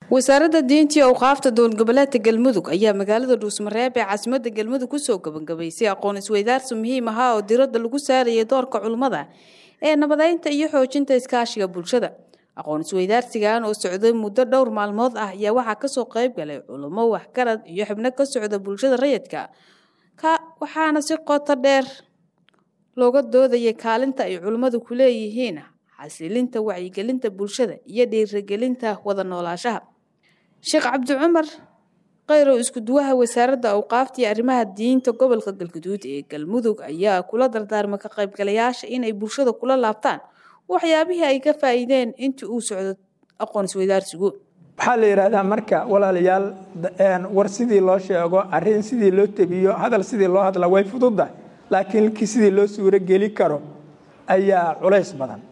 wasaaradda diinta iyo awqaafta dowlad goboleedka galmudug ayaa magaalada dhuusmareeb ee caasimada galmudug kusoo gabagabaysay aqoon isweydaarsi muhiim ahaa oo diradda lagu saarayay doorka culummada ee nabadeynta iyo xoojinta iskaashiga bulshada aqoon isweydaarsigan oo socday muddo dhowr maalmood ah ayaa waxaa kasoo qayb galay culummo waxgarad iyo xubno ka socda bulshada rayidka waxaana si qoto dheer looga doodayay kaalinta ay culummadu ku leeyihiin xasilinta wacyigelinta bulshada iyo dhiirigelinta wada noolaashaha sheekh cabdi cumar kheyrow iskuduwaha wasaaradda awqaafta iyo arrimaha diinta gobolka galguduud ee galmudug ayaa kula dardaarmay ka qaybgalayaasha inay bulshada kula laabtaan waxyaabihii ay ka faa'iideen intii uu socdo aqoon isweydaarsigu waxaa la yidhaahdaa marka walaalayaal war sidii loo sheego arrin sidii loo tebiyo hadal sidii loo hadla way fududda laakiin lkii sidii loo suuro geli karo ayaa culays badan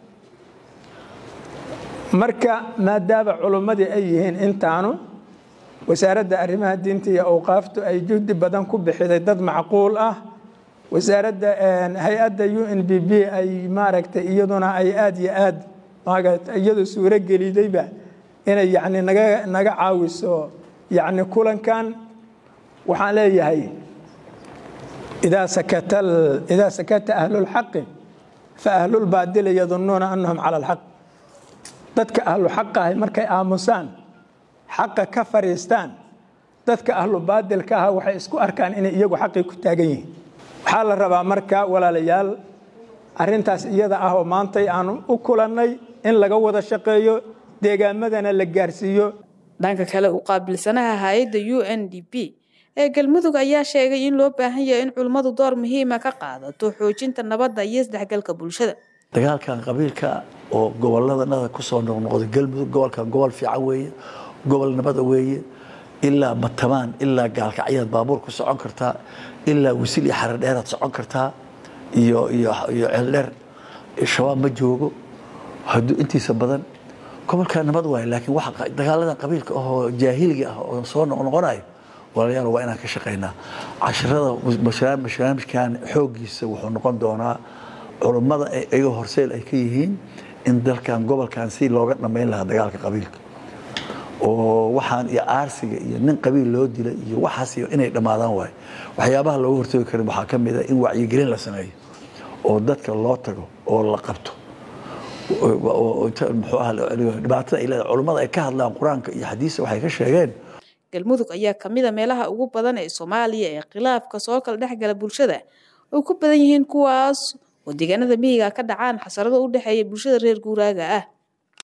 marka maadaama culummadii ay yihiin intaanu wasaaradda arrimaha diinta iyo awqaaftu ay juhdi badan ku bixiday dad macquul ah wasaaradda hay-adda u n b b ay maaragtay iyaduna ay aada iyo aad iyadu suuro gelidayba inay yani naga naga caawiso yani kulankan waxaan leeyahay idaa sakata idaa sakata ahlulxaqi fa ahlulbaadili yadunuuna anahum cala alxaq dadka ahlu xaqahay markay aamusaan xaqa ka fariistaan dadka ahlu baadilka ah waxay isku arkaan inay iyagu xaqii ku taagan yihiin waxaa la rabaa marka walaalayaal arintaas iyada ah oo maantay aanu u kulannay in laga wada shaqeeyo deegaamadana la gaarsiiyo dhanka kale u qaabilsanaha hay-adda u n d p ee galmudug ayaa sheegay in loo baahan yahay in culummadu door muhiima ka qaadato xoojinta nabadda iyo isdhexgalka bulshada dagaalkan qabiilka oo gobolladanada kusoo noqnoqday galmudug gobolkan gobol fiican weeye gobol nabada weeye ilaa matamaan ilaa gaalkacyaad baabuur ku socon kartaa ilaa wisil iyo xaradheeraad socon kartaa iyo iyo iyo ceeldheer shabaab ma joogo hadduu intiisa badan gobolkaa nabad waaye laakiin waxa dagaaladan qabiilka ahoo jaahiliga ah oo soo noqnoqonayo walaalayaal waa inaan ka shaqaynaa casharada barnaamijkan xooggiisa wuxuu noqon doonaa culummada iyaga horseel ay ka yihiin in dalkan gobolkan si looga dhammayn lahaa dagaalka qabiilka oo waxaan iyo aarsiga iyo nin qabiil loo dilay iyo waxaas inay dhammaadaan waayo waxyaabaha looga hortagi karin waxaa ka mid a in wacyigelin la sameeyo oo dadka loo tago oo la qabto muxuu ah dhibaatada ay leedahay culummada ay ka hadlaan qur-aanka iyo xadiisa waxay ka sheegeen galmudug ayaa kamid a meelaha ugu badan ee soomaaliya ee khilaafka soo kala dhexgala bulshada ay ku badan yihiin kuwaas oo deegaanada miyiga ka dhacaan xasarado u dhexeeya bulshada reer guuraaga ah